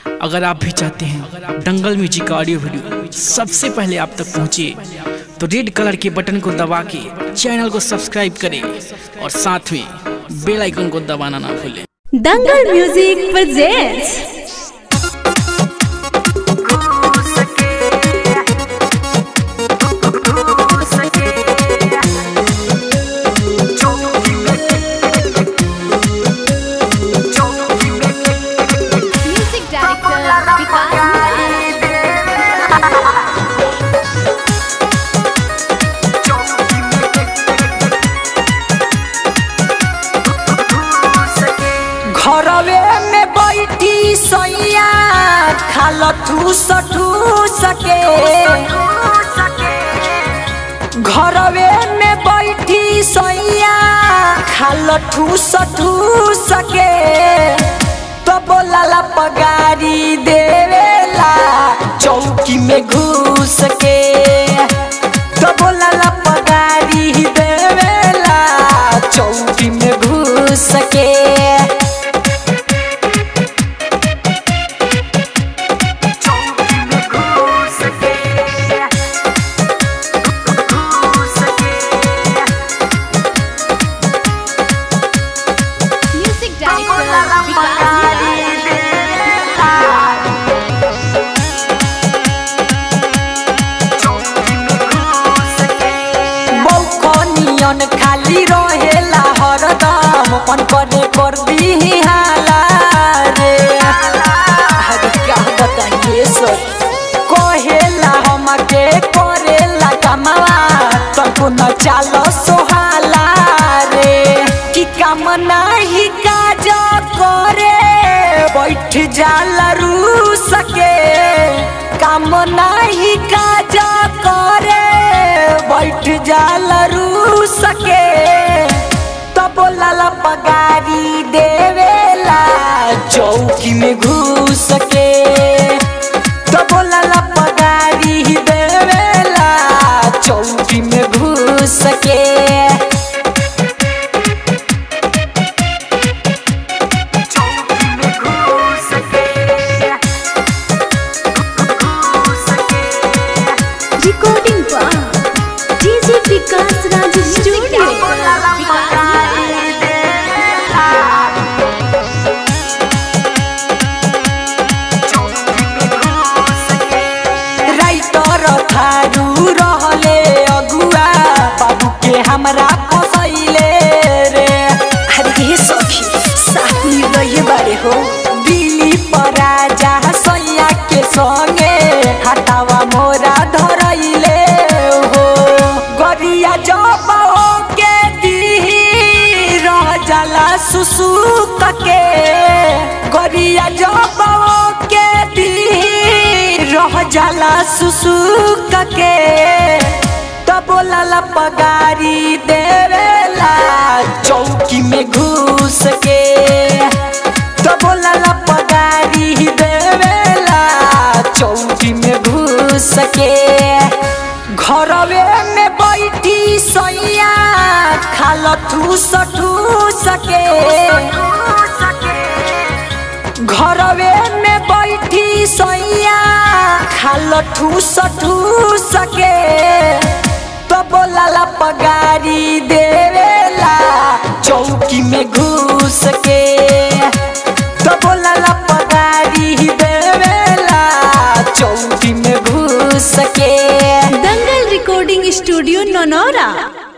अगर आप भी चाहते हैं दंगल म्यूजिक का ऑडियो वीडियो सबसे पहले आप तक पहुंचे तो रेड कलर के बटन को दबा के चैनल को सब्सक्राइब करें और साथ में बेल आइकन को दबाना ना भूलें Dangal music presents music director Vikas Raj घरवे में बैठी सैया खाल ठूस ठूस के घरवे में बैठी सैया खाल ठूस ठूस के तो बोला पगारी देवेला चौकी में घुस के तो बोला पगारी देवेला चौकी में घुस के म्यूजिक डायरेक्टर विकास राज मौखनियन खाली रहेला हरदम मन करे कर दी हाला रे अरे क्या बताइए सर कहेला हमके करेला कमावा तनको न चालो सोहाला रे कि काम नाही काज करे बैठ जाला रू सके काम नाही काज करे बैठ जाला रू सके तो बोला पगारी देवेला चौकी में घुस के तो बोला पगारी देवेला चौकी में घुस के रिकॉर्डिंग पर DJ Vikas Raj studio Vikas Raj writer थारू रहले अगुआ बाबू के हमरा फसैले रे अरे ये सखी साथ में रहिए बारे हो दिल्ली पर राजा सैया के संगे हटावा मोरा धरैले हो गरिया जब के दी रह जाला सुसुक के गरिया जब के दी रह जाला सुसुक के तो बोला पगारी देवेला चौकी में घुस के तो बोला पगारी देवेला चौकी में घुस के घरवे में बैठी सैया खाल ठूस ठूस के घरवे में बैठी सैया खाल ठूस ठूस के तो बोला पगारी देवेला चौकी में घुस के तो बोला पगारी देवेला चौकी में घुस के दंगल रिकॉर्डिंग स्टूडियो ननौरा